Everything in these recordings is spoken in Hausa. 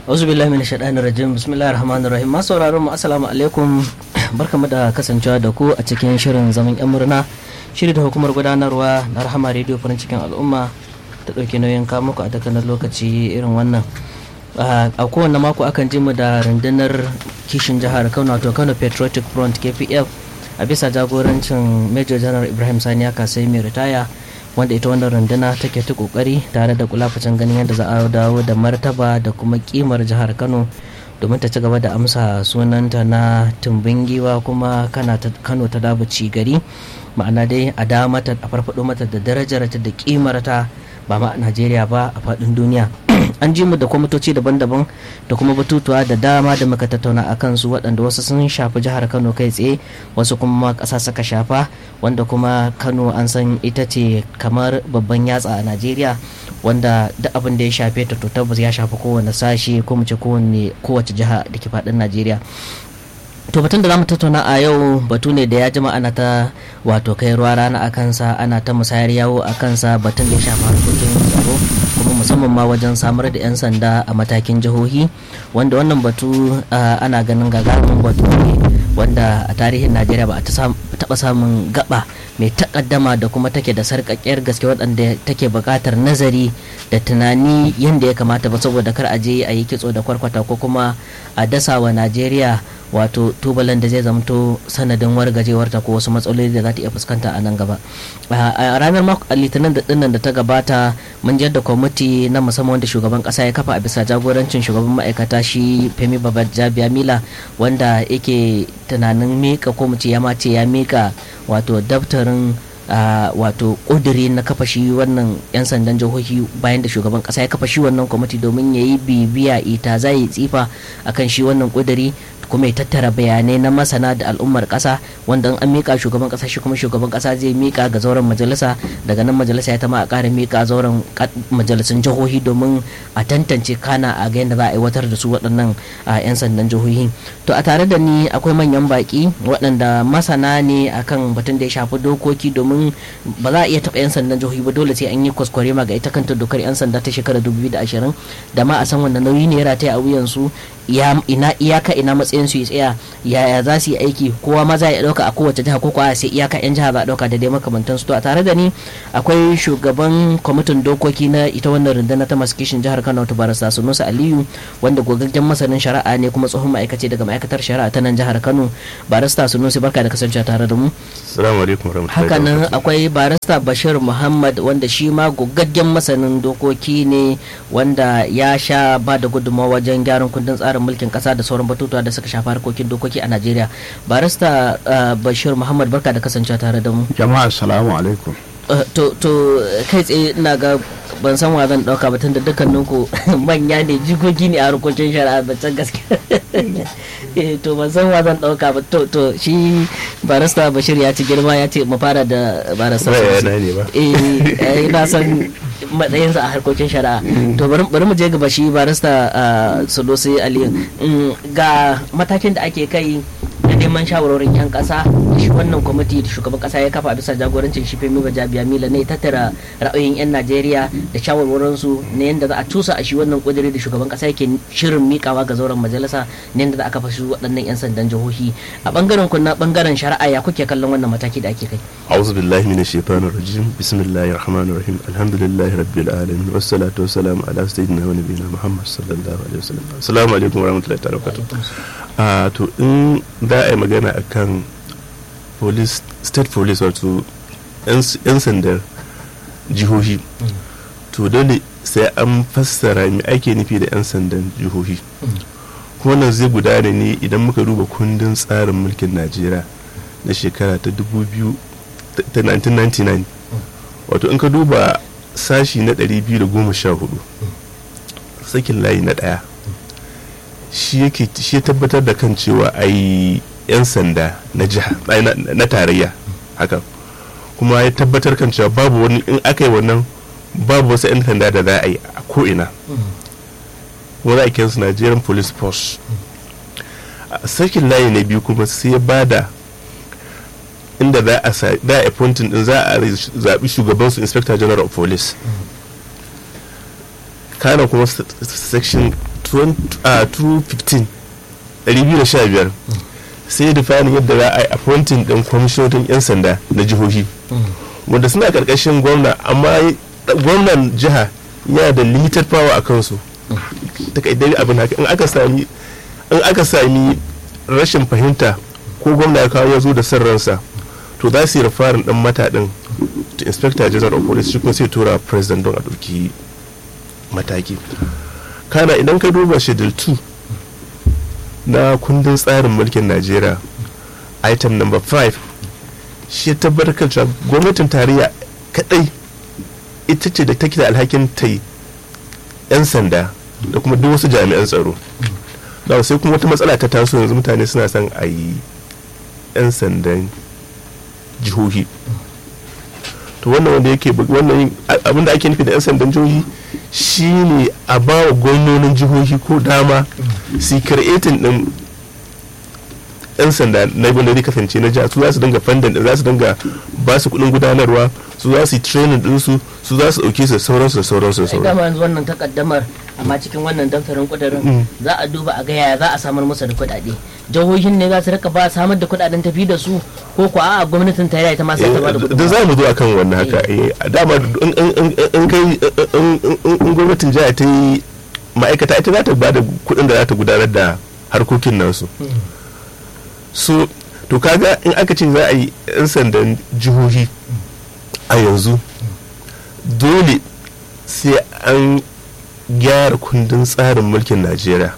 auzu billahi min shaɗanin rajim bismillahir rahmanir rahim masu sauraron mu assalamu alaikum barkamu da kasancewa da ku a cikin shirin zaman yan murna shiri da hukumar gudanarwa na rahama rediyo farin cikin al'umma ta ɗauki nauyin kawo muku a dukkanin lokaci irin wannan a kowane mako akan ji mu da rundunar kishin jihar kano wato kano patriotic front kpf a bisa jagorancin major general ibrahim sani ya kasai mai ritaya wanda ita wannan runduna take ta kokari tare da kulafacin ganin yadda za a dawo da martaba da kuma kimar jihar kano domin ta ci gaba da amsa sunanta na tumbin giwa kuma kano ta dabuci gari ma'ana dai a da mata a farfado mata da darajarta da kimarta ba ma a najeriya ba a faɗin duniya an ji mu da kwamitoci daban-daban da kuma batutuwa da dama da muka tattauna a kansu waɗanda wasu sun shafi jihar kano kai tsaye wasu kuma ƙasa suka shafa wanda kuma kano an san ita ce kamar babban yatsa a najeriya wanda duk abin da ya shafe ta to tabbas ya shafi kowane sashe ko mu ce kowace jiha da ke faɗin najeriya to batun da zamu tattauna a yau batu ne da ya jima ana ta wato kai ruwa rana a kansa ana ta musayar yawo a kansa batun da ya shafa harkokin tsaro kuma musamman ma wajen samar da 'yan sanda a matakin jihohi wanda wannan batu ana ganin gagarumin batu ne wanda a tarihin najeriya ba a taɓa samun gaba mai takaddama da kuma take da sarƙaƙƙiyar gaske waɗanda take buƙatar nazari da tunani yadda ya kamata ba saboda kar a je a yi kitso da kwarkwata ko kuma a dasa wa najeriya wato tubalan da zai zamto sanadin wargajewarta ko wasu matsaloli da za ta iya fuskanta a nan gaba a ranar litinin da dinnan da ta gabata mun je da kwamiti na musamman wanda shugaban kasa ya kafa a bisa jagorancin shugaban ma'aikata shi femi babajabiya mila wanda yake tunanin mika ko mu ce ya mace ya mika wato daftarin Uh, wato ƙuduri na kafa shi wannan 'yan sandan jihohi bayan da shugaban ƙasa ya kafa shi wannan kwamiti domin ya yi bibiya ita za yi tsifa akan shi wannan ƙuduri kuma ya tattara bayanai na masana da al'ummar ƙasa wanda an mika shugaban ƙasa shi kuma shugaban ƙasa zai mika ga zauren majalisa daga nan majalisa ya tama a ƙara mika zauren majalisun jihohi domin a tantance kana a ga yadda za a aiwatar da su waɗannan 'yan sandan jihohi to a tare da ni akwai manyan baƙi waɗanda masana ne akan batun da ya shafi dokoki domin domin ba za a iya taɓa 'yan sandan jihohi ba dole sai an yi kwaskware ma ga ita kanta dokar 'yan sanda ta shekarar 2020 da ma a san wanda nauyi ne ya rataya a wuyansu ina iyaka ina matsayin su ya tsaya yaya za su yi aiki kowa ma za a ɗauka a kowace jiha ko kuwa sai iyaka 'yan jiha za a ɗauka da dai makamantan su to a tare da ni akwai shugaban kwamitin dokoki na ita wannan rundunar ta masu kishin jihar kano ta barasa sunusa aliyu wanda gogaggen masanin shari'a ne kuma tsohon ma'aikaci daga ma'aikatar shari'a ta nan jihar kano barista sunusi barka da kasancewa tare da mu assalamu alaikum hakanan akwai barista bashir muhammad wanda shi ma gogaggen masanin dokoki ne wanda ya sha ba da gudunmawa wajen gyaran kundin tsarin mulkin kasa da sauran batutuwa da suka shafi harkokin dokoki a najeriya barista bashir muhammad barka da kasancewa tare da mu jama'a assalamu alaikum to kai tsaye ina ga ban san wa zan dauka batun da dukkanin ku manya ne jikoki ne a harkokin shari'a can gaske to ban san wa zan dauka ba to to shi barista bashir ya ci girma ya ce mu fara da barista eh ina san matsayinsa a harkokin shari'a to bari mu je gaba shi barista sulusi aliyu ga matakin da ake kai na neman shawarorin 'yan kasa shi wannan kwamiti da shugaban kasa ya kafa bisa jagorancin shi femi bajabiya mila ne tattara ra'ayoyin 'yan najeriya da shawarwarin su na yadda za a cusa a shi wannan kudiri da shugaban kasa yake shirin mikawa ga zauren majalisa na yadda za a kafa shi waɗannan 'yan sandan jihohi a bangaren ku na bangaren shari'a ya kuke kallon wannan mataki da ake kai a'udhu billahi minash shaitanir rajim bismillahir rahmanir rahim alhamdulillahi rabbil alamin wassalatu wassalamu ala sayyidina wa nabiyina muhammad sallallahu alaihi wasallam assalamu alaikum warahmatullahi ta'ala wabarakatuh to in za a yi magana a kan state police wato 'yan sandar jihohi to dole sai an fassara mai ake nufi da 'yan sandan jihohi kuma nan zai gudana ne idan muka duba kundin tsarin mulkin najeriya na shekara ta 1999 wato in ka duba sashi na 214 sakin layi na daya shi yake shi ya tabbatar da kan cewa a yi 'yan sanda na jiha na tarayya haka kuma ya tabbatar kan cewa babu wani in aka yi wannan babu wasu 'yan sanda da za a yi a ko'ina wani ake su nigerian police force a sakin layi na biyu kuma sai ya bada inda za a za a appointing din za a zaɓi shugabansu inspector general of police kana kuma section 215 215 sai defining yadda za a yi appointing din kwamishinotin 'yan sanda na jihohi wanda suna karkashin gwamna amma gwamnan jiha yana da limited power a kansu takaidari abin haka in aka sami in aka sami rashin fahimta ko gwamna ya kawo ya zo da son ransa to za su yi rufarin dan mataɗin to inspector general of police shi kuma sai tura president don a ɗauki mataki kana idan ka duba schedule 2 na kundin tsarin mulkin najeriya item number 5 shi ya tabbatar kan cewa gwamnatin tarayya kadai ita ce da take da alhakin ta yi 'yan sanda da kuma duk wasu jami'an tsaro da sai kuma wata matsala ta taso yanzu mutane suna son a yi 'yan sandan jihohi to wannan wanda yake wannan abin da ake nufi da 'yan sandan jihohi shine a ba wa gwamnonin jihohi ko dama su creating din 'yan sanda na wanda zai kasance na jiha su za su dinga fandan za su dinga ba su kudin gudanarwa su za su yi training dinsu su za su dauke su sauransu da sauransu da ai sauransu dama yanzu wannan takaddamar amma cikin wannan daftarin kudirin za a duba a ga yaya za a samar musu da kuɗaɗe jihohin ne za su rika ba samar da kuɗaɗen tafi da su ko ko a'a gwamnatin tarayya ita ma sai ta ba da da kuɗin za mu zo akan wannan haka eh, a dama in- in- in- in kai in- in- in gwamnatin jiha ta yi ma'aikata ita za ta ba da kuɗin da za ta gudanar da harkokin nasu so to kaga in aka ce za a yi 'yan sandan jihohi a yanzu dole sai an gyara kundin tsarin mulkin najeriya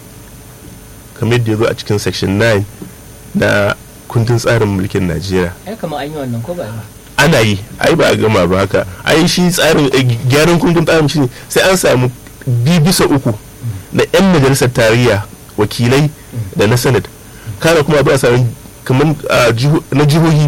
kamar yadda ya zo a cikin section 9 na kundin tsarin mulkin najeriya ai kamar an yi wannan ko ba yi ba ana yi ai ba a gama ba haka ai shi tsarin eh, gyaran kundin tsarin shi ne sai an samu bi bisa uku na 'yan majalisar tarayya wakilai da na senate kana kuma ba a samu kamar ah, jiho- na jihohi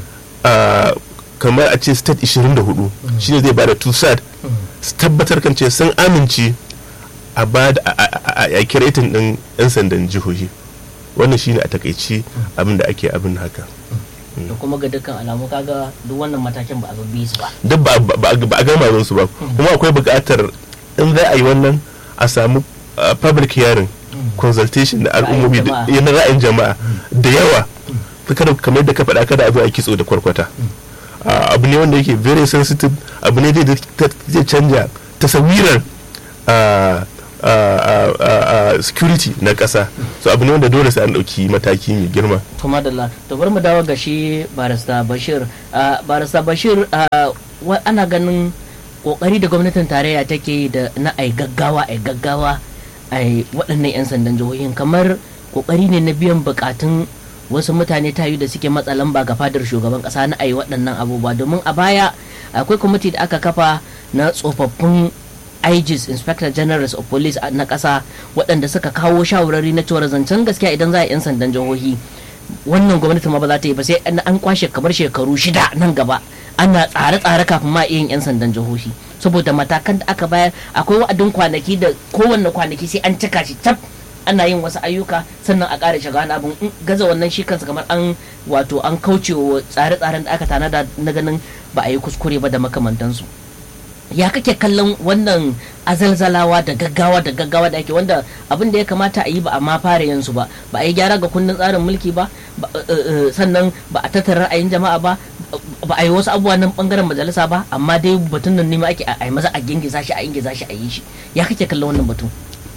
ah, kamar a ce state 24 shine zai bada tusad su tabbatar kan ce sun amince a ba da a- a- a- a kiretin din 'yan sandan jihohi wannan shine a takaici abin da ake abin haka da kuma ga dukkan alamu kaga duk wannan matakin ba a bi su ba duk ba ba- ba a gama su ba kuma akwai buƙatar in za a yi wannan a samu uh, public hearing consultation da al'ummomi da- jama'a. na ra'ayin jama'a da yawa kada kamar da ka faɗa kada a zo a kitso da kwarkwata Uh, abu ne wanda yake very sensitive abu ne da ta- zai canja tasawirar uh, uh, uh, uh, uh, security na ƙasa so abu ne wanda dole sai an ɗauki mataki mai girma to madalla to bari mu dawo ga shi barista bashir Ah, barista bashir ah, wa- ana ganin kokari da gwamnatin tarayya take yi da na ai gaggawa ai gaggawa ai waɗannan 'yan sandan jihohin kamar kokari ne na biyan bukatun wasu mutane tayu da suke matsa lamba ga fadar shugaban kasa na ai waɗannan abubuwa domin a baya akwai kwamiti da aka kafa na tsofaffin IGs Inspector Generals of Police a- na ƙasa waɗanda suka kawo shawarari na cewar zancen gaskiya idan za a yi 'yan sandan jihohi wannan gwamnati ma ba za ta yi ba sai an an kwashe kamar shekaru shida nan gaba ana tsare-tsare kafin ma iya yin 'yan sandan jihohi saboda matakan da aka bayar akwai wa'adin kwanaki da kowanne kwanaki sai an cika shi tab ana yin wasu ayyuka sannan a ƙara shiga wani abin in gaza wannan shi kansa kamar an wato an kauce wa tsare-tsaren da aka tanada na ganin ba a yi kuskure ba da makamantansu ya kake kallon wannan azalzalawa da gaggawa da gaggawa da ake wanda abin da ya kamata a yi ba a ma fara yin su ba ba a yi gyara ga kundin tsarin mulki ba ba- eh, eh, sannan ba a tattara ra'ayin jama'a ba ba a yi wasu abubuwa nan bangaren majalisa ba amma dai batun nan nema ake a a yi maza a gingiza shi a ingiza shi a yi shi ya kake kallon wannan batu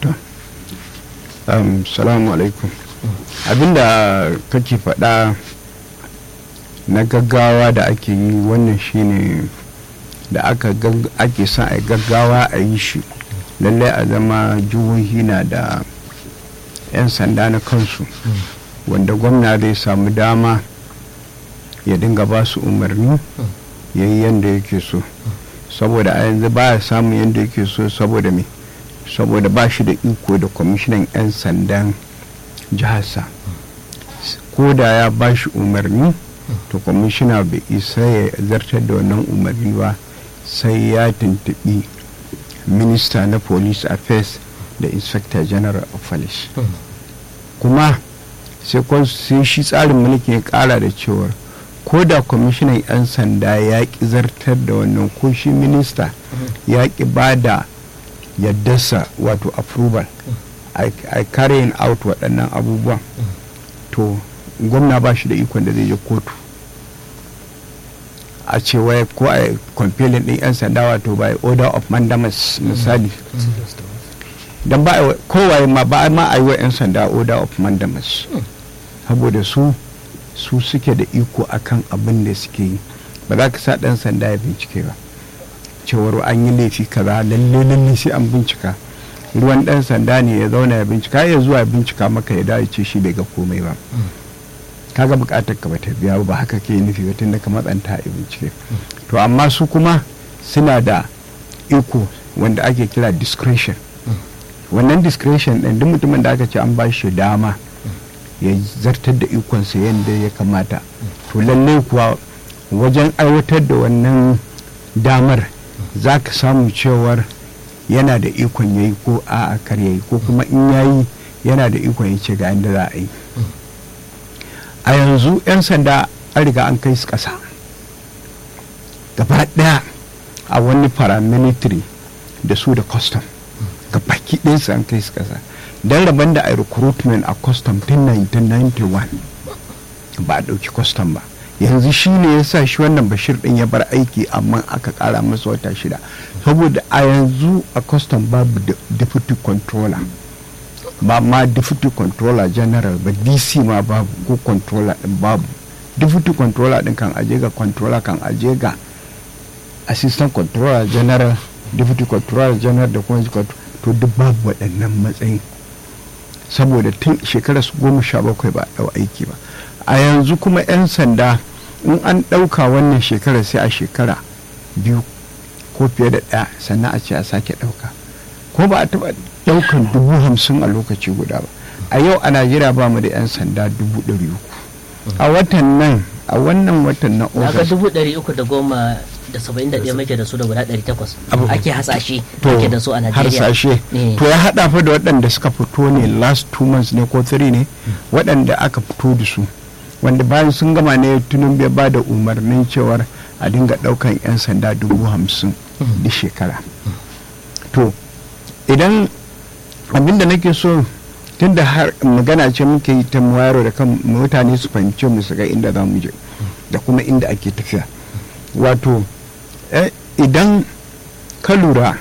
um, salamu alaikum abinda kake faɗa na gaggawa da ake yi wannan shine da aka gag- ake son a yi gaggawa a yi shi lallai a zama jihohi na da 'yan sanda na kansu wanda gwamna zai samu dama ya dinga ba su umarni ya yi yadda yake so saboda a yanzu ba ya samun yadda yake so saboda me saboda ba shi da iko da kwamishinan 'yan sandan jiharsa ko da ya ba shi umarni to kwamishina bai isa ya zartar da wannan umarni ba sai ya tuntubi minista na police affairs da inspector general of police kuma sai kwan- sai shi tsarin mulki ya kara da cewar ko da kwamishinan 'yan sanda ya ki zartar da wannan ko shi minista ya ki ba da yaddarsa wato approval a carrying out waɗannan abubuwan to gwamna ba shi da ikon da zai je kotu a ce wai ko a compelling din 'yan sanda wato by order of mandamus misali don ba kowaye ma ba ma a yi wa 'yan sanda order of mandamus saboda su su suke da iko akan abin da suke yi ba za ka sa ɗan sanda ya bincike ba cewar an yi laifi kaza lalle lalle sai an bincika ruwan ɗan sanda ne ya zauna ya bincika ya zuwa ya bincika maka ya dawo ce shi bai ga komai ba kaga bukatar ka bata biya ba haka ke nufi ba tunda ka matsanta a bincike to amma su kuma suna da iko wanda ake kira discretion wannan discretion ɗin duk mutumin da aka ce an ba shi dama ya zartar da ikonsa yadda ya kamata to lallai kuwa wajen aiwatar da wannan damar za ka samu cewar yana da ikon ya yi ko a kar ya yi ko kuma in ya yi yana da ikon ya ce ga yadda za a yi a yanzu 'yan sanda an riga an kai su ƙasa gaba ɗaya a wani paramilitary da su da custom gaba ɗinsu an kai su ƙasa don rabon da a recruitment a custom tun 1991 ba a ɗauki custom ba yanzu shi ne ya sa shi wannan bashir ɗin ya bar aiki amma aka ƙara masa wata shida saboda a yanzu a custom babu deputy controller ba ma deputy controller general ba dc ma babu ko controller din babu deputy controller din kan aje ga controller kan aje ga assistant controller general deputy controller general da kuma to duk babu waɗannan matsayin saboda tun shekarar su goma sha bakwai ba a ɗau aiki ba a yanzu kuma 'yan sanda in an ɗauka wannan shekarar sai a shekara biyu ko fiye da ɗaya sannan a ce a sake ɗauka ko ba a taɓa daukan dubu hamsin a lokaci guda ba a yau a najeriya ba mu da 'yan sanda dubu ɗari uku a watan nan a wannan watan na ga august dubu ɗari uku da goma da saba'in da ɗaya muke da su da guda ɗari takwas ake hasashe to muke da su a najeriya harsashe Eh. to ya haɗa fa da waɗanda suka fito ne last two months ne ko three ne waɗanda aka fito da su wanda bayan sun gama ne tunun bai ba da umarnin cewar a dinga ɗaukan 'yan sanda dubu hamsin da shekara to idan abinda nake so tunda har magana ce muke yi ta wayar da kan mutane su fahimce mu su ga inda za mu je da kuma inda ake tafiya wato eh, idan ka lura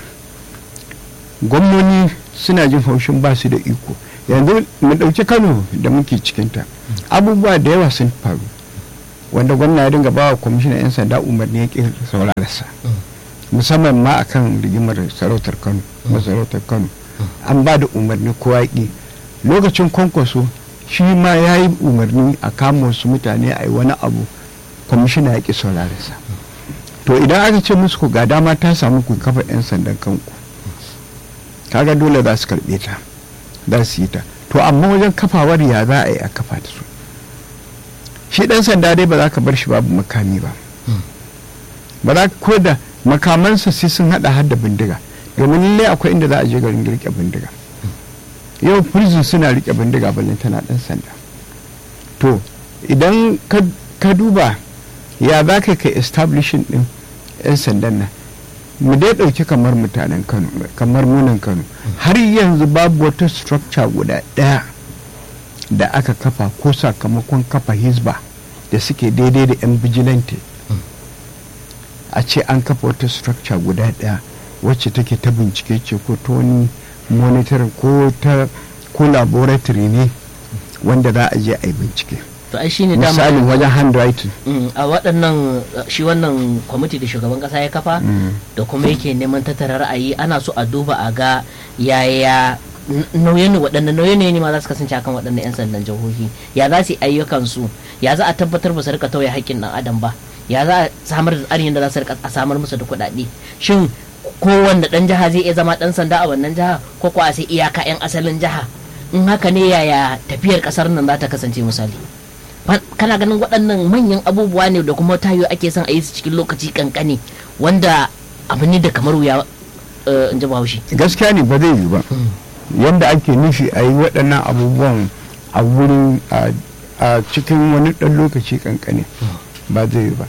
gwamnoni suna jin haushin ba su da iko yanzu mu ɗauki kano da muke cikinta abubuwa da yawa sun faru wanda gwamna ya dinga ba wa kwamishinan 'yan sanda umarni ya ƙi saurararsa musamman ma akan rigimar sarautar kano masarautar kano an ba da umarni kowa ya ƙi lokacin kwankwaso shi ma ya yi umarni a kama wasu mutane a yi wani abu kwamishina ya ƙi saurararsa to idan aka ce musu ku ga dama ta samu ku kafa 'yan sandan kanku kaga dole za su karɓe ta za su yi ta to amma wajen kafawar ya za a yi a kafa ta su shi ɗan sanda dai ba za ka bar shi babu makami ba ba za ko da makamansa sai sun hada har da bindiga domin lallai akwai inda za a je garin rike bindiga yau prison suna rike bindiga balin tana dan sanda to idan ka- ka duba ya za ka kai establishing din yan sandan nan mu dai ɗauki kamar mutanen kano kamar munan kano har yanzu babu wata structure guda ɗaya da aka kafa ko sakamakon kafa hisba da suke daidai da 'yan vigilante a ce an kafa wata structure guda ɗaya wacce take ta bincike ce ko ta wani monitoring ko ta ko laboratory ne wanda za a je a yi bincike to ai shine misali dama wajen handwriting Mm, a waɗannan uh, shi wannan kwamiti da shugaban ƙasa ya kafa da kuma yake neman tattara ra'ayi ana so a duba a ga yaya n- nauyin waɗannan nauyin ne ma za su kasance akan waɗannan 'yan sandan jihohi ya za su yi ayyukansu ya za a tabbatar ba su rika tauye haƙƙin ɗan adam ba ya za a samar da tsarin da za su rika a samar musu da kuɗaɗe shin kowanne ɗan jiha zai iya zama ɗan sanda a wannan jiha ko kuwa sai iyaka 'yan asalin jiha in haka ne yaya tafiyar ƙasar nan za ta kasance misali Fa- kana ganin waɗannan manyan abubuwa ne da kuma tayo ake son a yi su cikin lokaci kankani wanda abu ne da kamar wuya eh, in ji bahaushe gaskiya ne ba zai yi ba yadda ake nufi a yi waɗannan abubuwan a wurin a- a cikin wani ɗan lokaci kankane ba zai yi ba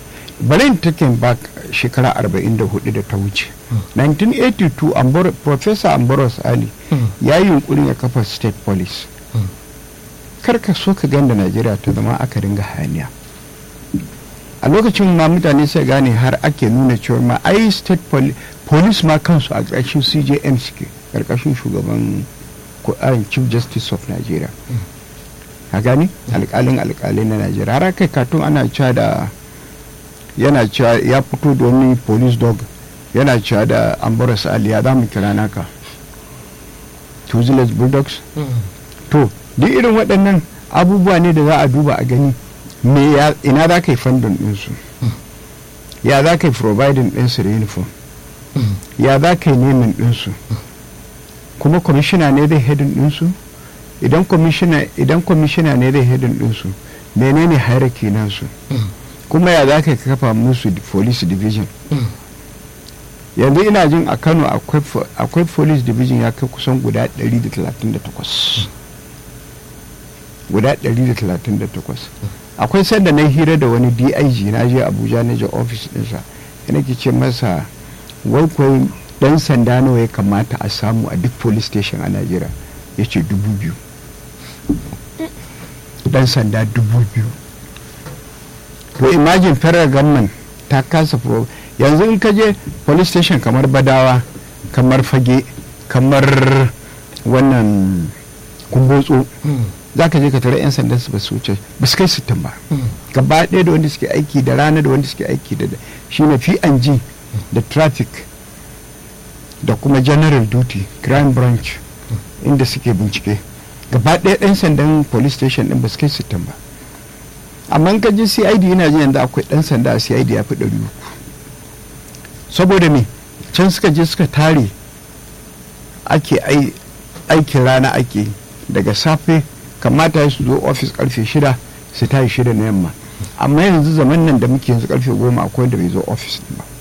bari in take back shekara 44 da ta wuce 1982 Ambor- professor amboros ali Mm. ya yi yunkurin ya kafa state police Mm. kar ka so ka ganda najeriya ta zama aka dinga hayaniya a lokacin ma mutane sai gane har ake nuna cewa ma ai state poli- police ma kansu a ƙarshen cjm suke ƙarƙashin shugaban ko- ah, chief justice of nigeria a gani alƙalin alƙalai na nigeria har kai katun ana cewa da yana cewa ya fito da wani police dog yana cewa da ambaras ali ya za mu kira naka tuzilas bulldogs Mm. to duk irin waɗannan abubuwa ne da za a duba a gani me ya ina za ka yi fandon ɗinsu ya za ka yi providing ɗinsu da uniform Mm. ya za ka yi nemin ɗinsu kuma kwamishina ne zai hedin ɗinsu idan kwamishina idan kwamishina ne zai hedin ɗinsu menene hierarchy nasu Mm. kuma ya za ka yi kafa musu di- police division Mm. yanzu ina jin a kano akwai fo- akwai police division ya kai kusan guda 138 guda 138 akwai sanda na hira da wani dig na je abuja na je office dinsa yana ke ce masa wai kwai dan sanda nawa ya kamata a samu a duk police station a najeriya ya ce dubu biyu dan sanda dubu biyu to imagine federal government ta kasa pro yanzu in ka je police station kamar badawa kamar fage kamar wannan kumbotso Mm. za ka je ka tare 'yan sandan su ba su wuce ba su kai sittin ba Mm. gaba ɗaya da wanda suke aiki da rana da wanda suke aiki da shine P&G da traffic da kuma general duty crime branch inda suke bincike gaba ɗaya ɗan sandan police station ɗin ba su kai sittin ba amma in ka je cid yana jin yanzu akwai ɗan sanda a cid ya fi ɗari uku saboda me can suka je suka tare ake ai- aikin rana ake daga safe kamata su zo ofis karfe shida su tayi shida na yamma amma yanzu zaman nan da muke yanzu karfe goma akwai wanda bai zo ofis din ba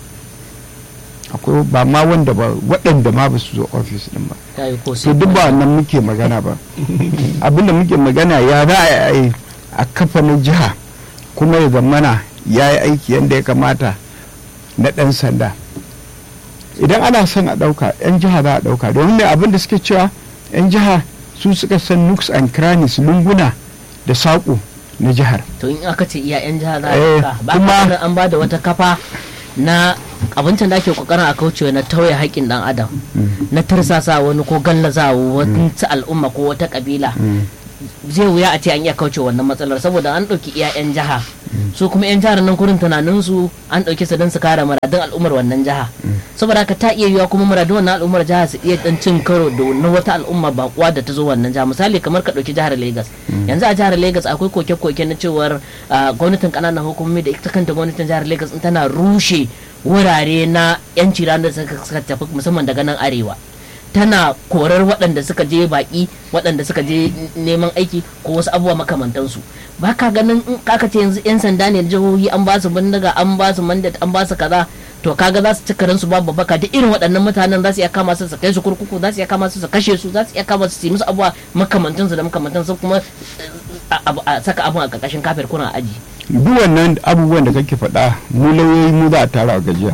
akwai ba ma wanda ba waɗanda ma ba su zo ofis din ba Ta yi ko to sai duk ba wannan muke magana ba abinda muke magana ya za a yi a kafa na jiha kuma ya zamana ya yi aiki yadda ya kamata na ɗan sanda idan ana son a ɗauka 'yan jiha za a ɗauka domin mai abin da suke cewa 'yan jiha su suka san nooks and crannies lunguna da saƙo na jihar to in aka ce iya yan jiha za a Eh, ɗauka ba kuma- ka ganin an ba da wata kafa na abincin da ake kokarin a kaucewa na tauye haƙƙin ɗan adam na tirsasa wani ko gallaza wani al'umma ko wata ƙabila zai wuya a ce an iya kauce wannan matsalar saboda an ɗauki iya 'yan jiha su kuma 'yan jihar nan kurin tunaninsu an ɗauki su don su kare muradun al'ummar wannan jiha saboda haka ta iya yiwa kuma muradun wannan al'ummar jiha su iya dan cin karo da na wata al'umma bakuwa da ta zo wannan jiha misali kamar ka ɗauki jihar Legas yanzu a jihar Legas akwai koke-koke na cewar ah, gwamnatin ƙananan hukumomi da ita kanta gwamnatin jihar Legas in tana rushe wurare na 'yanci ranar da suka suka tafi musamman daga nan arewa tana korar waɗanda suka je baƙi waɗanda suka je neman aiki ko wasu abubuwa makamantansu ba ka ganin in kaka ce yanzu 'yan sanda ne na jihohi an ba su bindiga an ba su mandat an ba su kaza to kaga za su ci karansu babu baka duk irin waɗannan mutanen za su iya kama su su kai su kurkuku za su iya kama su su kashe su za su iya kama su su yi musu abubuwa makamantansu da makamantansu kuma eh, a- a a saka abun a ƙarƙashin kafir kuna aji duk wannan abubuwan da kake faɗa mu lauyoyi mu za a tara a gajiya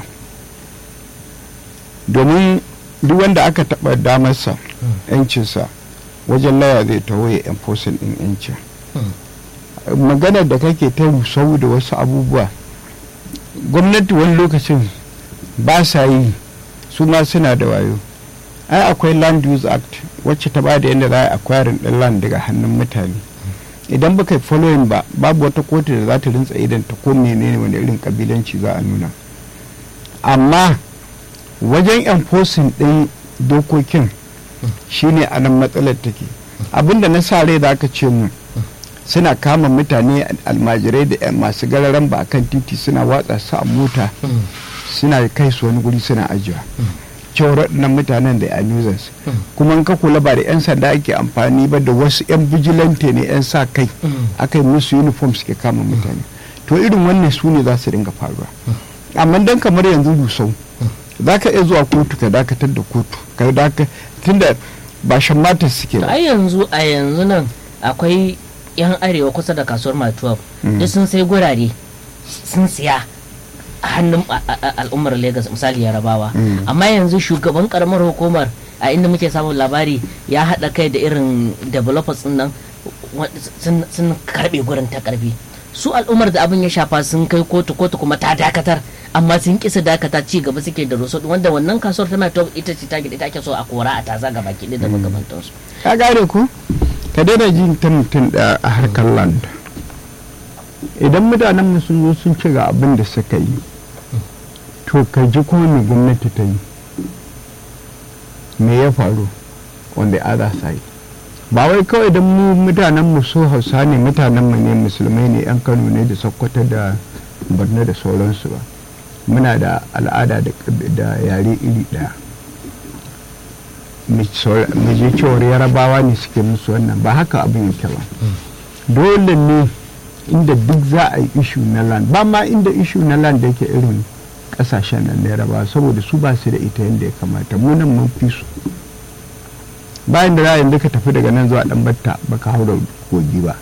domin duk wanda aka taɓa damarsa yancinsa wajen laya zai taho ya enforcing ɗin yancin maganar da kake ta rusau da wasu abubuwa gwamnati wani lokacin ba sa yi su ma suna da wayo ai akwai land use act wacce ta ba da yadda za a acquiring ɗin land daga hannun mutane idan baka yi following ba babu wata kotu da za ta rintsa idan ta ko menene wani irin kabilanci za a nuna amma wajen enforcing ɗin dokokin shine a nan matsalar take abinda na sa rai da aka ce mu suna kama mutane almajirai da 'yan masu gararan ba akan titi suna watsa su a mota suna kai su wani guri suna ajiyewa cewar waɗannan mutanen da amusers kuma in ka kula ba da 'yan sanda ake amfani ba da wasu 'yan vigilante ne 'yan sa kai aka yi musu uniform suke kama mutane to irin wannan su ne za su dinga faruwa amma dan kamar yanzu dusau za ka iya zuwa kotu ka dakatar da kotu ka daka tunda ba shan matar suke to ba ai yanzu a yanzu nan akwai yan arewa kusa da kasuwar matuwa duk sun sai gurare sun siya hannun a- a- al'ummar Legas misali yarabawa amma yanzu shugaban karamar hukumar a inda muke samun labari ya haɗa kai da irin developers din nan wa- sun sun karbe gurin ta karfi su al'ummar da abin ya shafa sun kai kotu kotu kuma ta dakatar amma sun kisa dakata ci gaba suke da roso wanda wannan kasuwar tana ta ita ce ta ita ake so a kora a taza gaba ki da makamantansu ka gane ku ka daina jin ta mutum da a harkar land idan mutanen mu sun zo sun ci ga abin da suka yi to ka ji kuma me gwamnati ta yi me ya faru on the other side ba wai kawai don mu mutanen mu so hausa ne mutanen mu ne musulmai ne yan kano ne da sokoto da borno da sauransu ba muna da al'ada da ƙab- da yare iri ɗaya mu je cewar yarabawa ne suke musu wannan ba haka abin yake ba dole ne inda duk za a yi ishu na land ba ma inda ishu na land da yake irin kasashen nan na yarabawa saboda su ba su da ita yadda ya kamata mu nan mun fi su bayan da za a yanzu ka tafi daga nan zuwa dan batta baka haura kogi ba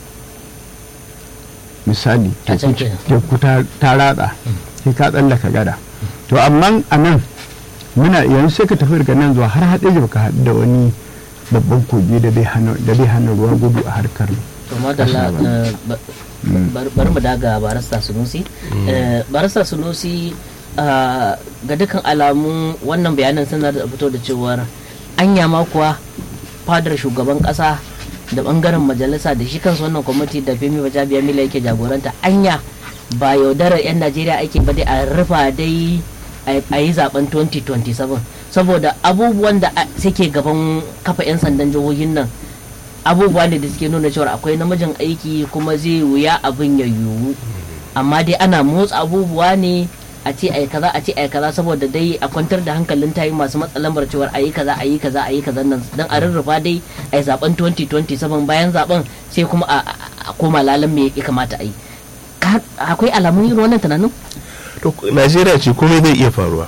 misali A can teku kenan. teku ta ta ratsa sai ka tsallaka gada to amma a nan muna yanzu sai ka tafi daga nan zuwa har haɗe da baka haɗu da wani babban kogi da zai hana da zai hana ruwa gudu a harkar to madalla Ƙasa ba. eh, ba- bar- bari mu daga barista sunusi Eh, barista sunusi ah, ga dukkan alamu wannan bayanan suna da fito da cewar anya ma kuwa fadar shugaban kasa da bangaren majalisa da shi kansu wannan kwamiti da femi bajabiya mila yake jagoranta anya ba yaudarar 'yan najeriya ake ba dai a rufa dai a yi zaben 2027 saboda abubuwan da a- suke gaban kafa 'yan sandan jihohin nan abubuwa ne da suke nuna cewa akwai namijin aiki kuma zai wuya abin ya yiwu amma dai ana motsa abubuwa ne a ce ai kaza a ce ai kaza saboda dai a kwantar da hankalin tayi masu matsalamar cewar ayi kaza ayi kaza ayi kaza nan dan a rarrafa dai ai zaben 2027 bayan zaben sai kuma a, a- a koma lalan me ya kamata a yi Ka- akwai alamun irin wannan tunanin to najeriya ce komai zai iya faruwa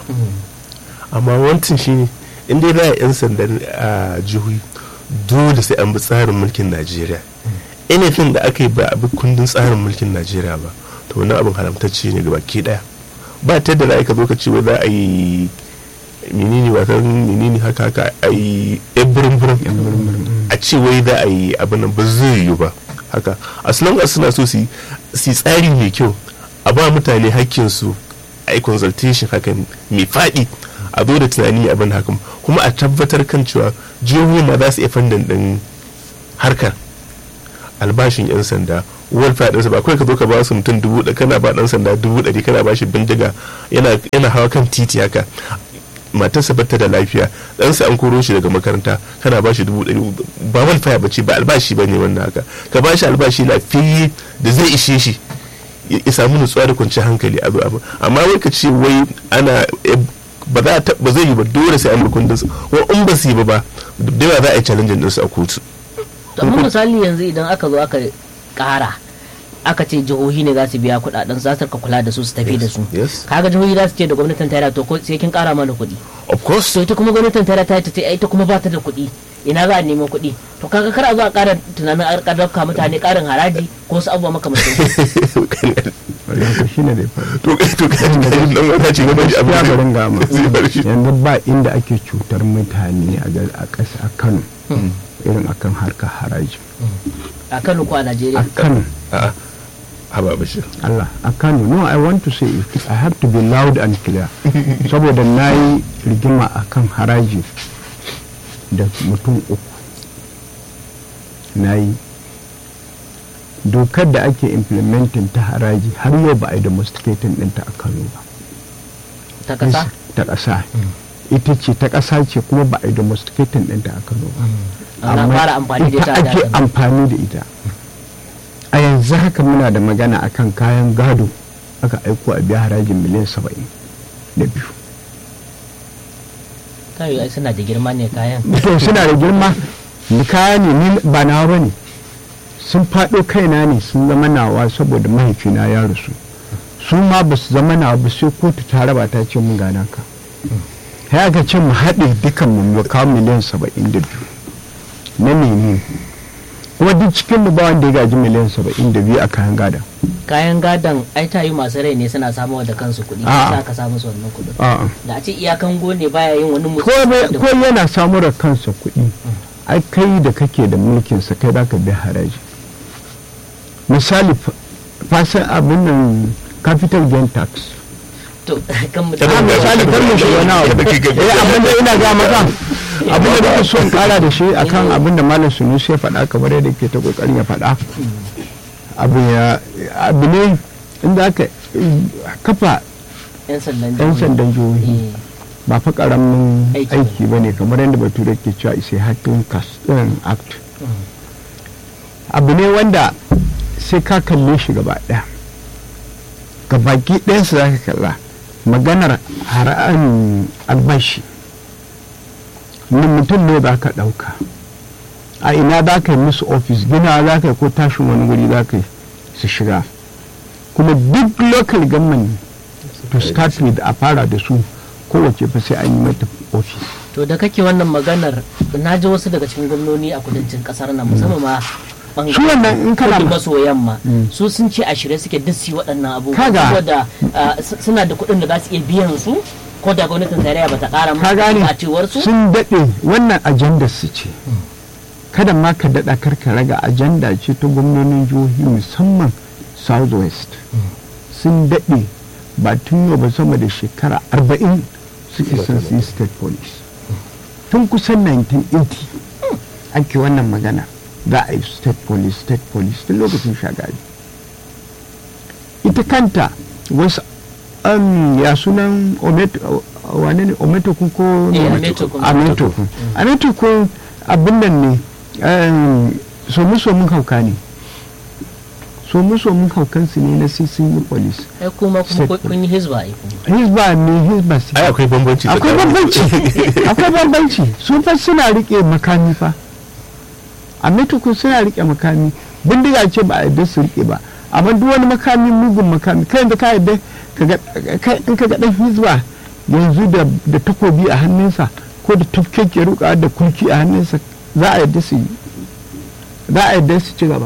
amma wantin shine in dai za a yan sandan a jihohi dole sai an bi tsarin mulkin najeriya anything da aka yi ba a bi kundin tsarin mulkin najeriya ba to wani abin haramtacce ne gaba ke daya ba ta da za ka zo ka ce wai za a yi menene watan menene haka haka a yi yan burin a ce wai za a yi abin nan ba zai yiwu ba haka as long as suna so su yi su yi tsari mai kyau a ba mutane hakkinsu a yi consultation hakan mai faɗi a zo da tunani abin hakan kuma a tabbatar kan cewa jihohi ma za su iya fandan ɗin harkar albashin 'yan sanda welfare ɗinsa ba kawai ka zo ka ba su mutum dubu da kana ba ɗan sanda dubu ɗari kana ba shi bindiga yana yana hawa kan titi haka matarsa bata da lafiya ɗansa an koro shi daga makaranta kana ba shi dubu ɗari ba welfare ba ce ba albashi ba ne wannan haka ka ba shi albashi lafiyayye da zai ishe shi ya ya samu nutsuwa da kwanciyar hankali a zuwa amma wai ka ce wai ana eh, ba za ta ba zai yi ba dole sai an bi kundin su wa in ba su yi ba ba da yawa za a yi challenge din su a kotu to amma misali yanzu idan aka zo aka kara aka ce jihohi ne za su biya kudaden za su rika kula da su su tafi da su yes kaga jihohi za su ce da gwamnatin tarayya to ko sai kin kara mana kuɗi of course so ita kuma gwamnatin tarayya ta ce ita kuma ba ta da kuɗi ina za a nemo kuɗi to kaga kar a zo a ƙara tunanin a rika dauka mutane ƙarin haraji ko su abubuwa makamantan su. wannan shi ne da ya faru to to ka ji nan wata ce gaba da abin ya barin gama zai bar shi yanzu ba inda ake cutar mutane a ga- a ƙasa a kano irin akan harkar haraji a Kano ko a a Najeriya kano a'a haba bashir Allah a Kano no I want to say it I have to be loud and clear saboda na yi rigima a kan haraji da mutum uku na yi dokar da ake implementing ta haraji har yau ba a yi domesticating ɗinta a Kano ba ta kasa ta ƙasa ita ce ta ƙasa ce kuma ba a yi domesticating ɗinta a Kano ba ana amma fara amfani da ita a ake da amfani da ita a yanzu haka muna da magana akan kayan gado aka aiko a biya harajin miliyan saba'in da biyu kayo ai suna da girma ne kayan to suna da girma ni kaya ne ni ba nawa ba ne sun faɗo kaina ne sun zama nawa saboda mahaifina ya rasu su ma ba su zama nawa ba sai kotu ta raba ta ce mun gana ka ya aka ce mu haɗe dukan mu mu kawo miliyan saba'in da biyu na mene kuma duk cikin mu ba wanda ya gaji miliyan saba'in da biyu a kayan gada kayan gadon ai ta yi masu rai ne suna samuwa da kansu kuɗi A'a. za ka samu su wannan kuɗin a'a da a ce iyakan gone baya yin wani mutum ko bai- ko yana samu da kansa kuɗi ai kai da kake da mulkin sa kai za ka biya haraji misali fa- fasin abin nan capital gain tax to kan mu Kada a mu misali kan mu shiga wani abu Kada kai gaba. eh abin da ina ga maka abin da nake so in kara da shi akan abin da malam sunusi ya faɗa kamar yadda ke ta kokarin ya faɗa abu ya abu ne inda aka kafa yan sandan yan jihohi. sandan jihohi Eh, ba fa karamin Aiki aiki ba ne kamar yadda bature ke cewa isai hatin act abu ne wanda sai ka kalle shi gaba ɗaya gabaki ɗayansu za ka kalla maganar hara'an albashi na mutum ne za ka ɗauka a ina za ka yi musu ofis gina za ka yi ko tashin wani wuri za ka yi su shiga kuma duk local government to start with a fara da su kowace fa sai an yi mata ofis to da kake wannan maganar na ji wasu daga cikin gwamnoni a kudancin kasar nan musamman ma bangaren Su wannan in kana kudu ma- maso yamma Mm. su sun ce a shirye suke duk su yi waɗannan abubuwa Kaga. saboda ah, s- suna da kuɗin da za su iya biyan su ko da gwamnatin tarayya ba ta ƙara ka gane musu a cewar su sun daɗe wannan ajanda su ce kada ma ka daɗa karka raga ajanda ce ta gwamnonin jihohi musamman southwest sun daɗe ba tun yau ba sama da shekara arba'in suke son su yi state police tun kusan 1980 ake wannan magana za a yi state police state police tun lokacin shagari ita kanta wasu um, ya sunan ometo wane ne ometokun ko Eh, Ometokun. ametokun ametokun abin nan ne um, somu somun hauka ne somu somun haukan su ne na sai sun yi police ai kuma kuma State kun- kun yi hizba ai kuma hizba ne hizba su ai akwai bambanci akwai tsakanin- bambanci akwai bambanci su fa suna rike makami fa a metukun suna rike makami bindiga ce ba a yadda su rike ba amma duk wani makami mugun makami kai da ka yadda kaga kai in ka ga dan hizba yanzu da da takobi a hannunsa ko da tufkeke ruka da kulki a hannunsa za a yadda su yi za a yadda su ci gaba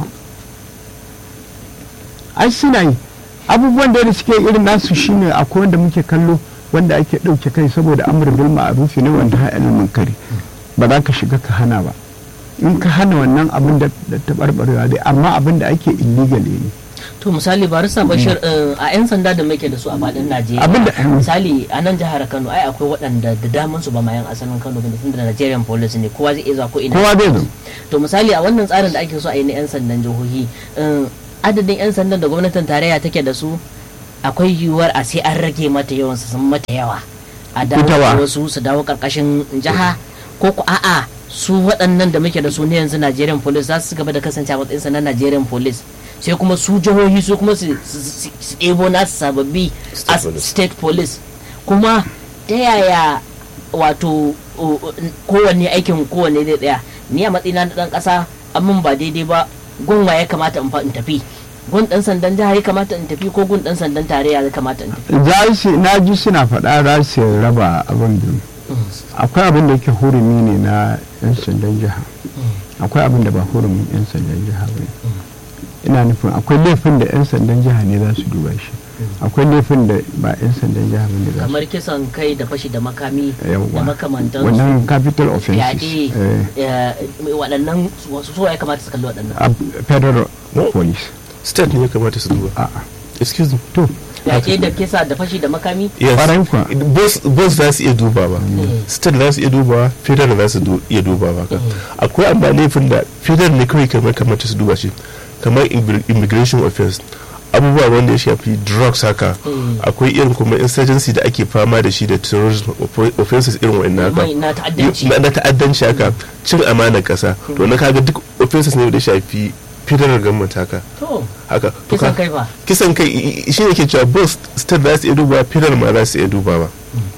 ai suna yi abubuwan da suke irin nasu shine akwai wanda muke kallo wanda ake ɗauke kai saboda amur bil ma'rufi ne wanda ha ilmin kari ba za ka shiga ka hana ba in ka hana wannan abin da da taɓarɓarewa dai amma abin da ake illegal ne to misali barista bashir eh, a 'yan sanda da muke da su a faɗin najeriya Abinda- misali a nan jihar kano ai akwai waɗanda da daman su ba ma yan asalin kano ba tun da nigerian police ne kowa zai iya zuwa ko ina kowa zai zo to misali a wannan tsarin da ake so a yi na 'yan sandan jihohi eh, adadin 'yan sandan da gwamnatin tarayya take da su akwai yiwuwar a sai an rage mata yawan su sun mata yawa a dawo Ita wa? da wasu su dawo karkashin jiha ko ku a'a su waɗannan da muke da su ne yanzu Nigerian police za su gaba da kasance a matsayin sa na Nigerian police sai kuma su jihohi su kuma su su- su su ɗebo nasu sababbi State as police. state police kuma ta yaya wato o- o- kowanne aikin kowanne zai tsaya ni a matsayina na ɗan ƙasa amin ba daidai ba gunwa ya kamata in fa in tafi gun ɗan sandan jiha ya kamata in tafi ko gun ɗan sandan tarayya ya kamata in tafi za su na ji suna faɗa za su raba abin biyu akwai abin da yake hurumi ne na 'yan sandan jiha akwai abin da ba hurumin 'yan sandan jiha ba ne ina nufin akwai laifin da 'yan sandan jiha ne za su duba shi akwai laifin da ba 'yan sandan jiha ba ne za su kamar kisan kai da fashi da makami da yawwa makamantansu wannan capital offenses yaɗe eh, eh, waɗannan wasu so ya kamata su kalli waɗannan a federal No. police state ne ya kamata su duba a'a excuse me to yaƙe da kisa da fashi da makami yes Ƙwarai kuwa. both both za su iya dubawa state za su iya dubawa federal za su du- iya dubawa ka akwai amma laifin da federal ne kawai kamar kamata su duba shi kamar immig- immigration offense abubuwa wanda ya shafi drugs haka Mm. akwai irin kuma insurgency da ake fama da shi da terrorism offo- offenses irin wa'annan haka mai na ta'addanci na na ta'addanci haka cin amanar kasa to na kaga duk offenses ne da ya shafi federal government haka to haka to kisan ka- kai fa kisan kai i- i- shi ne ke cewa both state za su iya dubawa federal ma za su iya dubawa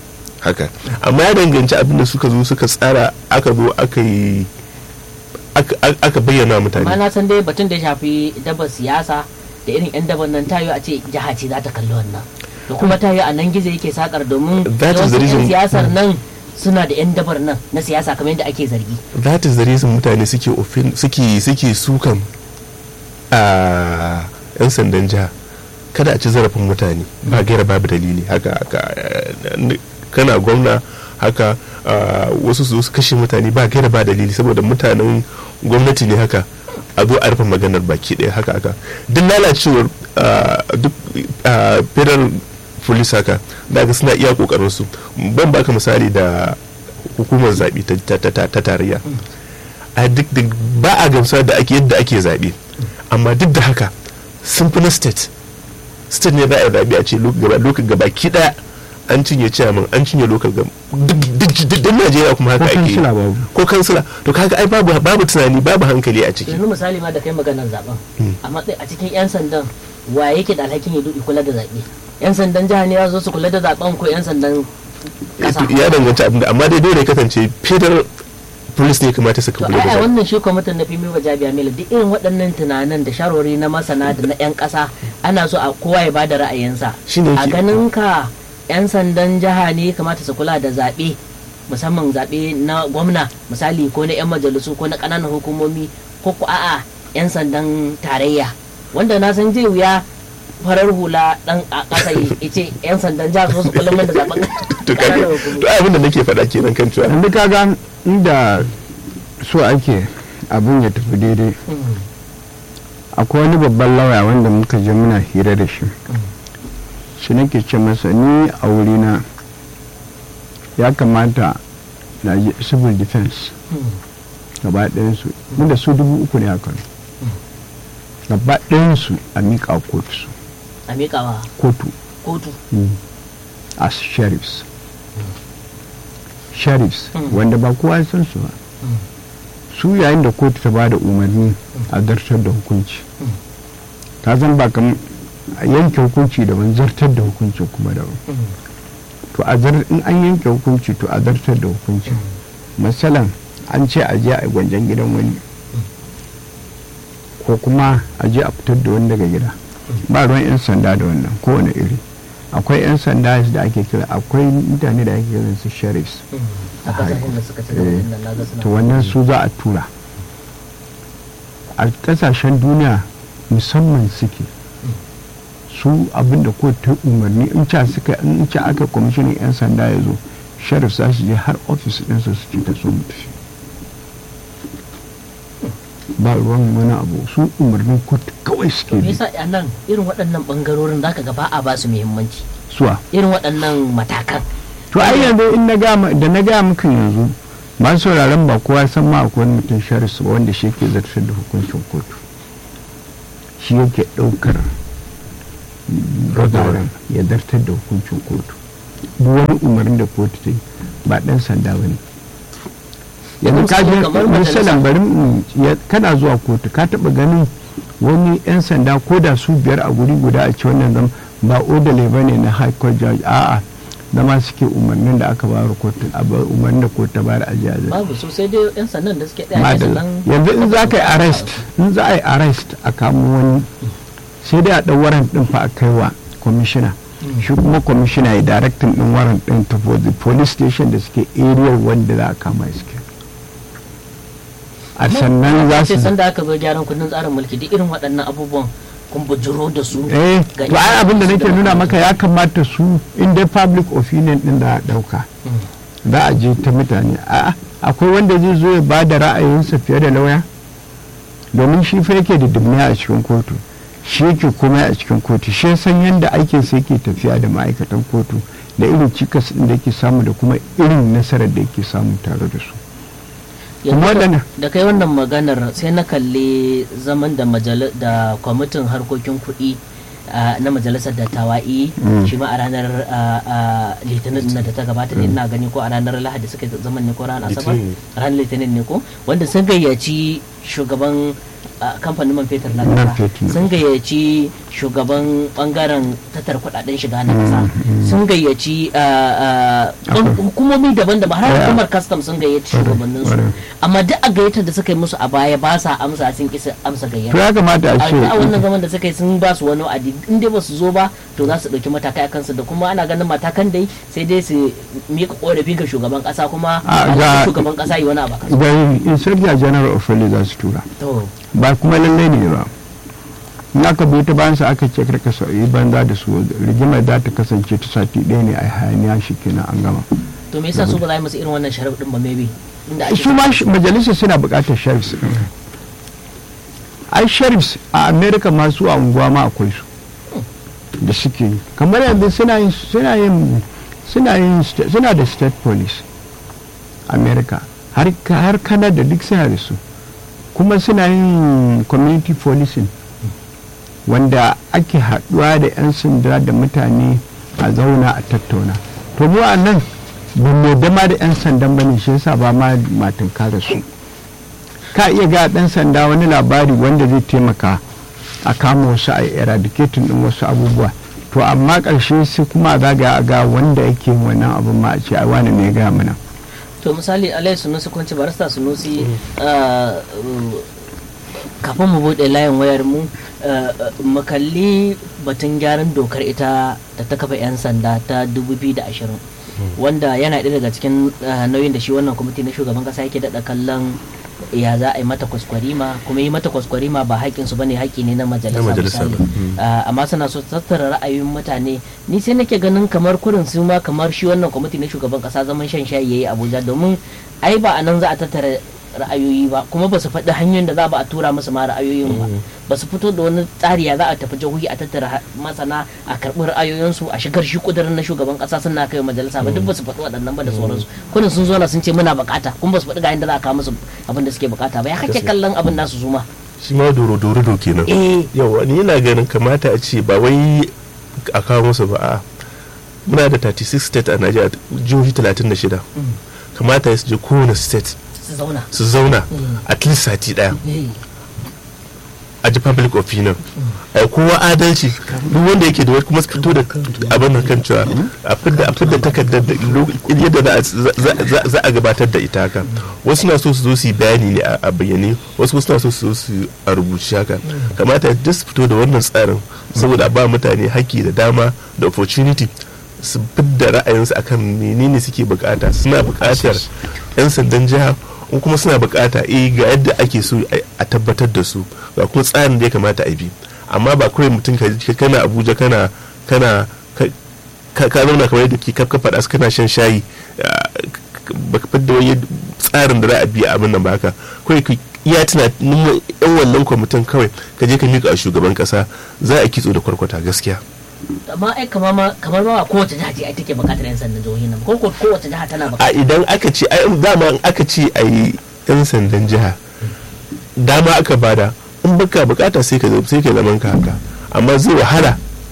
haka amma ya danganci abin da suka zo suka tsara aka zo aka yi aka- aka aka bayyana wa amma mutane na san dai batun da ya shafi dabar siyasa da irin yan dabar nan tayo a ce jiha ce za ta kalli wannan da kuma tayo a nan gizo yake sakar domin That is yawancin the yan reason- siyasar nan suna da 'yan dabar nan na siyasa kamar yadda ake zargi that is the reason mutane suke ofin suke suke sukan a yan sandan jiha kada a ci zarafin mutane ba gaira babu dalili haka haka eh, kana gwamna haka ah, wasu su zo su kashe mutane ba gaira ba dalili saboda mutanen gwamnati ne haka a zo a rufe maganar baki ɗaya haka haka duk lalacewar ah, duk ah, federal police haka da ga suna iya kokarin su ban baka misali da hukumar zaɓe ta- ta- ta ta tarayya a duk da ba a gamsuwa da ake yadda ake zaɓe amma duk da haka sun fi na state state ne za a yi zaɓe a ce lokacin gaba ki ɗaya an cinye chairman an cinye local gam duk duk- duk najeriya kuma haka Ko ake yi. kansila babu. ko kansila to kaga ai babu babu tunani babu hankali a ciki yanzu misali ma da kai maganar zaben Mm. a matsayi a cikin 'yan sandan wa yake da alhakin ya duki kula da zaɓe 'yan sandan jiha ne ya zo su kula da zaben ko 'yan sandan ƙasa ya danganci abin da amma dai dole ya kasance federal police ne kamata su to kula da ai a zaɓe. wannan shi kwamitin na fimi ba jabiya mila duk irin waɗannan tunanin da sharori na masana da na 'yan ƙasa ana so a kowa ya bada ra'ayinsa Shine a yake- ganin ka 'yan sandan jiha ne kamata su kula da zaɓe musamman zaɓe na gwamna misali ko na 'yan majalisu ko na ƙananan hukumomi ko ko a'a 'yan sandan tarayya wanda na san zai wuya farar hula dan a ƙasa ya ce 'yan sandan jiha su su kula min da zaɓen to kaga ƙananan hukumomi. to ai abin da nake faɗa kenan kan cewa yanzu kaga inda so ake abin ya tafi daidai Mm, akwai wani babban lauya wanda muka je muna hira da shi shi nake ce masa ni a wurina ya kamata na yi civil defense mm, gaba ɗayansu mu da su dubu uku ne a kano gaba ɗayansu a miƙa kotu su a miƙawa kotu kotu as sheriffs sheriffs Mm. wanda ba kowa ya san su ba Mm. su yayin da kotu ta ba da umarni a zartar da hukunci Mm. ta zan ba kam a yanke hukunci daban zartar da hukunci kuma daban Mm, to a zar in an yanke hukunci to a zartar da hukunci masalan an ce a je a yi gwanjan gidan wani ko kuma a je a fitar da wani daga gida ba ruwan 'yan sanda da wannan kowane iri akwai 'yan sanda da ake kira akwai mutane da ake kiran su sheriffs mm. a ƙasashen da suka ci gaba Eh, din nan naga suna to wannan su za a tura a kasashen duniya musamman suke su abinda ko ta umarni in ca suka in ca aka kwamishinan 'yan sanda ya zo sheriff za su je har ofis ɗinsa su ce ta so mu tafi ba ruwan wani abu su umarnin kotu kawai suke me bi yasa a nan irin waɗannan ɓangarorin zaka ga ba a ba su muhimmanci suwa irin waɗannan matakan to ai yanzu in na gama da na gaya muku yanzu masu sauraron ba kowa san ma akwai wani mutum shari'a ba wanda shi yake zartar da hukuncin kotu shi yake ɗaukar ragaran ya zartar da hukuncin kotu duk wani umarnin da kotu ta yi ba ɗan sanda ba ne yanzu ka je Kamar majalisa. misalan bari mu- ya- kana zuwa kotu ka taɓa ganin wani 'yan sanda ko da su biyar a guri guda a ce wannan zama ba odale ba ne na high court judge a'a zama suke umarnin da aka bayar kotu a ba- umarnin da kotu ta bayar a jiya babu so sai dai yan sannan da suke ɗaya ne madalla sannan yanzu in za ka yi arrest in za a yi arrest a kamo wani sai dai a ɗau warrant ɗin fa a kai wa kwamishina shi kuma kwamishina ya directing ɗin warrant ɗin ta for the police station da suke area wanda za a kama suke a sannan za sai su sanda aka zo gyaran kundin tsarin mulki duk irin waɗannan abubuwan kun bujuro da su eh ga to ai abin da su nake nuna maka ya kamata su in dai public opinion ɗin da a ɗauka Mm. za a je ta mutane a'a akwai wanda zai zo ya ba da ra'ayinsa fiye da lauya domin shi fa yake da dumniya a cikin kotu shi yake komai a cikin kotu shi ya san yadda aikin sa yake tafiya da ma'aikatan kotu da irin cikas ɗin da yake samu da kuma irin nasarar da yake samu tare da su Yanzu kuma da- da- da kai wannan maganar sai na kalli zaman da majal- da kwamitin harkokin kuɗi ah, na majalisar dattawa'i Mm. shi ma a ranar ah, ah, litinin na da ta gabata ne ina gani ko a ranar lahadi suka yi zaman ne ko ranar asabar Litinin. ranar litinin ne ko wanda sun gayyaci shugaban a kamfanin man fetur na Man kasa fetur. sun gayyaci shugaban bangaren tattara kudaden shiga na kasa sun gayyaci ah, ah, ban- hukumomi daban-daban har Yeah. hukumar custom sun gayyaci Kwarai, shugabannin su kwarai. amma duk a gayyatar da suka yi musu a baya ba sa amsa sun kisa amsa to gayyata ya kamata a a a wannan ce zaman da suka yi sun ba su wani wa'adi in dai ba su zo ba to za su ɗauki matakai a kansu da kuma ana ganin matakan dai sai dai su miƙa ƙorafi ga shugaban ƙasa kuma A, a ga- shugaban ƙasa yi wani abu a kansu. ga inspector general of police za su tura to ba kuma lallai ne ba in aka bi ta bayan sa aka ce karka sauyi banza da su rigimar za ta kasance ta sati ɗaya ne a hayaniya shi kenan an gama to me yasa su ba za a yi musu irin wannan sharaf din ba maybe inda ake su ma sh- majalisar suna buƙatar sheriffs ɗin. ai sheriffs a america masu a unguwa ma akwai su da suke yi kamar yanzu suna yin suna yin suna yin sta- suna da state police america har ka- har canada duk suna da su kuma suna yin community policing wanda ake haɗuwa da 'yan sanda da mutane a zauna a tattauna to mu a nan ba mu dama da 'yan sandan bane shi yasa ba ma matin kare su ka iya ga ɗan sanda wani labari wanda zai taimaka a kama wasu a eradicating din wasu abubuwa to amma ƙarshe sai kuma a zaga a ga wanda yake yin wannan abin ma a ce ai wani ne ya gaya mana to misali alai sunusi kwanci barista sunusi ah, uh, kafin mu bude layin wayar mu ah, ah, mu kalli batun gyaran dokar ita da ta kafa 'yan sanda ta 2020 wanda yana ɗaya daga cikin ah, nauyin da shi wannan kwamiti na shugaban kasa yake daɗa kallon ya za a yi mata kwaskwarima kuma yi mata kwaskwarima ba haƙƙin su bane haƙƙi ne na majalisa Na majalisa misali ba. Mm. Ah, amma suna so su tattara ra'ayoyin mutane ni sai nake ganin kamar kurin su ma kamar shi wannan kwamiti na shugaban kasa zaman shan shayi yayi abuja domin ai ba a nan za a tattara ra'ayoyi ba kuma ba su faɗi hanyoyin da za ba a tura musu ma ra'ayoyin ba ba su fito da wani tsari ya za a tafi jihohi a tattara ha- masana a karɓi ra'ayoyinsu a shigar shi kudirin na shugaban kasa suna kai wa majalisa ba duk ba su faɗi waɗannan ba da sauransu kurin sun zo na sun ce muna bukata kuma ba su faɗi ga yadda za a kawo musu abin da suke bukata ba ya kake Gaskiya. kallon abin nasu su ma shi ma doro doro do kenan eh yawa ni yana ganin kamata a ce ba wai a kawo musu ba a muna da 36 state a Najeriya jihohi 36 kamata su je kowane state su zauna su zauna Mm. at least sati daya Eh. a ji public opinion a yi kowa adalci duk wanda yake da wani kuma su fito da abin da kan cewa a fidda a fidda takardar da lo- yadda za a- za- za- za a gabatar da ita haka wasu na so su zo su yi bayani ne a a bayyane wasu kuma suna so su zo su yi a rubuce haka kamata duk su fito da wannan tsarin saboda a ba mutane haƙƙi da dama da opportunity su fidda ra'ayinsu akan menene suke bukata suna bukatar 'yan sandan jiha in kuma suna bukata eh ga yadda ake so a- a tabbatar da su ga kuma tsarin da ya kamata a bi amma ba kawai mutum ka ka- kana abuja kana kana ka- ka ka zauna kamar yadda ke kafka faɗa su kana shan shayi ah, k- ba ka fidda wani tsarin da za a bi a abin nan ba haka kawai ka iya tunanin yan wannan kwamitin kawai ka je ka miƙa a shugaban ƙasa za a kitso da kwarkwata gaskiya amma ai kamar ma kamar ma ba kowace jiha ce ai take bukatar yan sandan jihohi nan ko ko kowace jiha tana a bukatar idan aka ce ai dama in aka ce a yi yan sandan jiha dama aka bada in baka bukata sai ka sai ka zaman ka haka amma zai wahala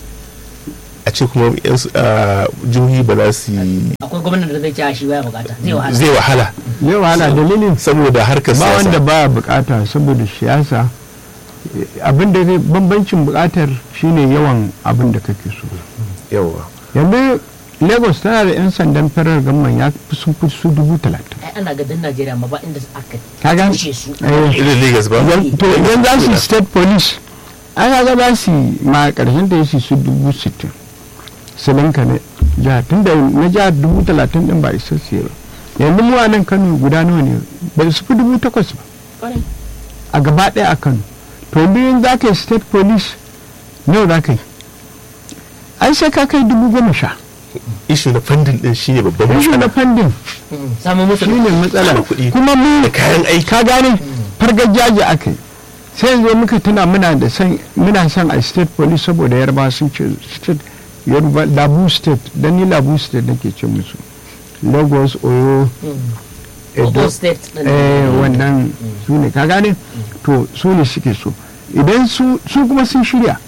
a ce kuma yan s- ah, jihohi ba za su yi akwai gwamnati da zai ce a shi baya bukata zai wahala zai wahala zai wahala dalilin saboda harkar ba wanda siyasa baya bukata saboda siyasa abin da zai bambancin bukatar shine yawan abin da kake so yawa yanzu lagos tana da 'yan sandan farar gamman ya fi sun fi su dubu talatin ai ana gadin najeriya ma ba inda aka ka gane kushe su Eh, irin lagos ba yan- to idan za su yi state police an ga ba su yi ma karshen da ya su dubu sittin su linka na jihar tun da na jihar dubu talatin din ba isa su yi ba yanzu mu a nan kano guda nawa ne ba su fi dubu takwas ba Kwarai. a gaba ɗaya a kano to biyun za ka yi state police nawa za ka yi ai sai ka kai dubu goma sha ishu na fandin din shine babban rashin na matsala fandin Mm, samun musu shi ne matsala Tsara kuɗi. kuma mu da kayan aiki ka gane fargajaji aka yi sai yanzu muka tuna muna da san muna son a state police saboda yarba sun ce state yarba labu state dan ni labu state nake ce musu lagos oyo Ogun edo state din eh wannan su ne ka gane to su ne suke so idan su su kuma sun shirya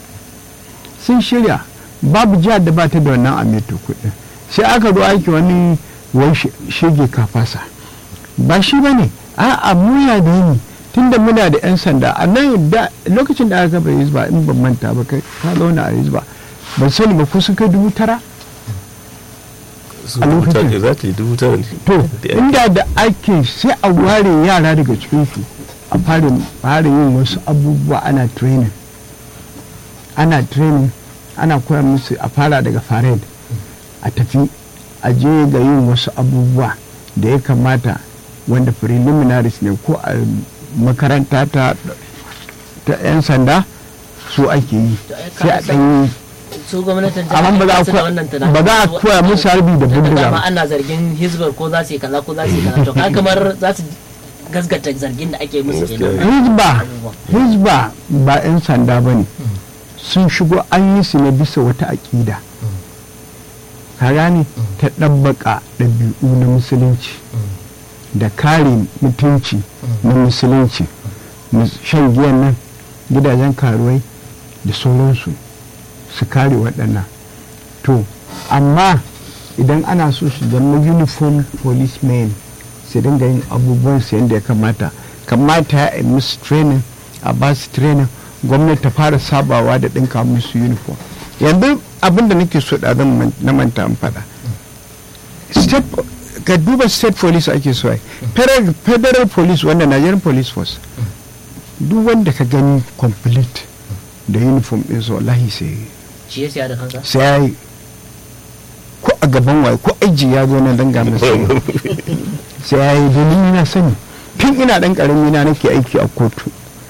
sun shirya babu jihar da ba ta da wannan ameto kuɗin sai aka zo aiki wani wani she- shege kafasa ba shi ba ne a'a muya da yini tunda muna da 'yan sanda a nan da lokacin da aka bai hizba in ban manta ba kai ka zauna a hizba ban sani ba ko sun kai dubu tara su a dubu lokacin. tara za ta yi dubu tara ne to Da yan- inda da ake sai a ware yara daga cikinsu a fara fara yin wasu abubuwa ana training ana training ana koya musu a fara daga fared a tafi a je ga yin wasu abubuwa da ya kamata wanda preliminaries ne ko a makaranta ta ta 'yan sanda su ake yi To, ai, sai a ka ɗan yi su gwamnatin Amma ba za a su da koya- wannan tunanin. ba za a koya musu harbi da Tunda bindiga dama ba. ana zargin hizbar ko za su yi kaza ko za su yi kaza to ka kamar za su gasgata zargin da ake musu kenan Gaskiya. hizba Abubuwan. hizba ba 'yan sanda ba ne sun shigo an yi su ne bisa wata aƙida ka gane ta ɗabbaka ɗabi'u na musulunci da kare mutunci na musulunci mus- shan giyan nan gidajen karuwai da sauransu su kare waɗannan to amma idan ana so su zama uniform policemen su dinga yin abubuwan su yadda ya kamata kamata ya yi musu training a ba su training gwamnati ta fara sabawa da ɗinka musu uniform yanzu abinda nake so da zan man- na manta in faɗa state ka duba state police ake so ai federal, federal police wanda nigerian police force duk wanda ka gani complete da uniform ɗin su wallahi sai shi ya siya da kansa sai ya yi ko a gaban waye ko aji ya zo na danga masa sai ya yi domin ina sani tun ina dan karami na nake aiki a kotu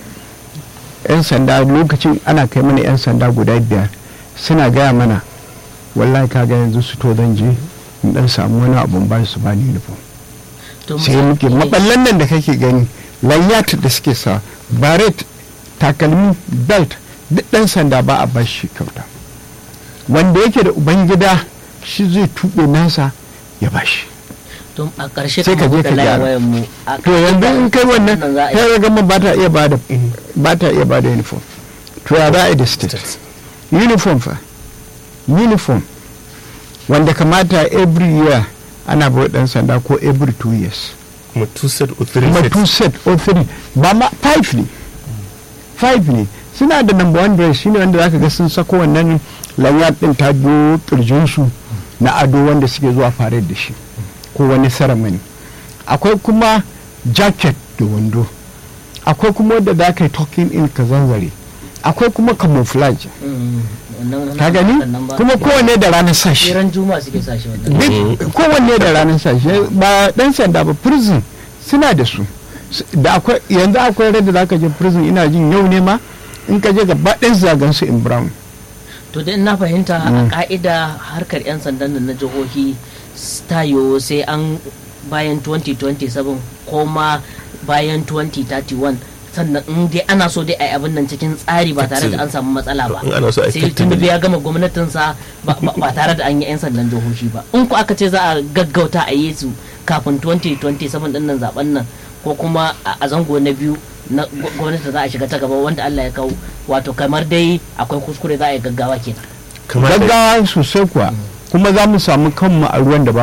yan sanda lokacin ana kai mana yan sanda guda biyar suna gaya mana wallahi kaga yanzu su to zan je in dan samu wani abun ba su ba ni uniform to sai muke maballan nan da kake gani lanyat da suke sa baret takalmi belt duk dan sanda ba a bashi kyauta wanda yake da ubangida shi zai tuɓe nasa ya bashi to a ƙarshe sai ka kamar je muka ka laye gyara. wayan mu a to yanzu in kai wannan za a yi kai ga gama ba ta iya bada ba ta iya bada uniform to ya za a yi da state uniform fa uniform wanda kamata every year ana bai dan sanda ko every two years kuma two set or three kuma set two set or three ba ma five ne five ne suna da number one dress shine wanda zaka ga sun sako wannan lanyard din ta biyo kirjinsu na ado wanda suke zuwa fare da shi ko wani ceremony akwai kuma jacket da wando akwai kuma wanda za ka yi talking in ka zanzare akwai kuma camouflage Mm, wannan- ka gani wannan ba- kuma kowanne da ranar sashi ran juma'a suke sa shi wannan duk kowanne da ranar sashi ba dan sanda ba prison suna da su S- da akwai yanzu akwai rai da zaka je prison ina jin yau ne ma in ka je gaba ɗayan zagan su in brown to dai na fahimta a ka'ida harkar 'yan sandan nan na jihohi tayo sai an bayan 2027 ko ma bayan 2031 sannan in dai ana so dai a yi abin nan cikin tsari ba tare da an samu matsala ba In ana so a yi sai effectively. tinubu ya gama gwamnatinsa ba ba- ba tare da an yi 'yan sandan jihohi ba in ku aka ce za a gaggauta a yi su kafin 2027 din nan zaben nan ko kuma a a zango na biyu na gw- gwamnati za a shiga ta gaba wanda Allah ya kawo wato kamar dai akwai kuskure za a yi gaggawa kenan kamar da gaggawa sosai kuwa kuma za mu samu kanmu a ruwan da ba